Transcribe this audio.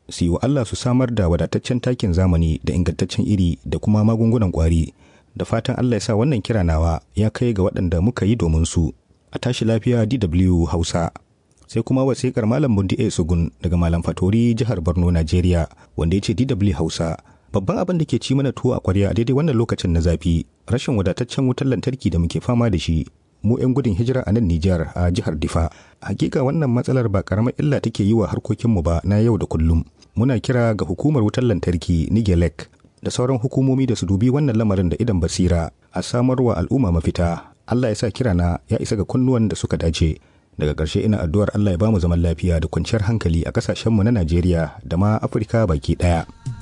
su yi wa Allah su samar da wadataccen takin zamani da ingantaccen iri da kuma magungunan ƙwari da fatan Allah ya sa wannan kira nawa ya kai ga waɗanda muka yi domin su a tashi lafiya DW Hausa sai kuma wasikar Malam Bundi A Sugun daga Malam Fatori jihar Borno Najeriya wanda ya ce DW Hausa babban abin da ke ci mana tuwo a kwarya a daidai wannan lokacin na zafi rashin wadataccen wutar lantarki da muke fama da shi mu 'yan gudun hijira a nan Nijar a jihar Difa. Hakika wannan matsalar ba karamar illa take yi wa harkokinmu ba na yau da kullum. Muna kira ga hukumar wutar lantarki Nigelec da sauran hukumomi da su dubi wannan lamarin da idan basira a samarwa al'umma mafita. Allah ya sa kirana ya isa ga kunnuwan da suka dace. Daga ƙarshe ina addu'ar Allah ya bamu zaman lafiya da kwanciyar hankali a ƙasashenmu na Najeriya da ma Afirka baki ɗaya.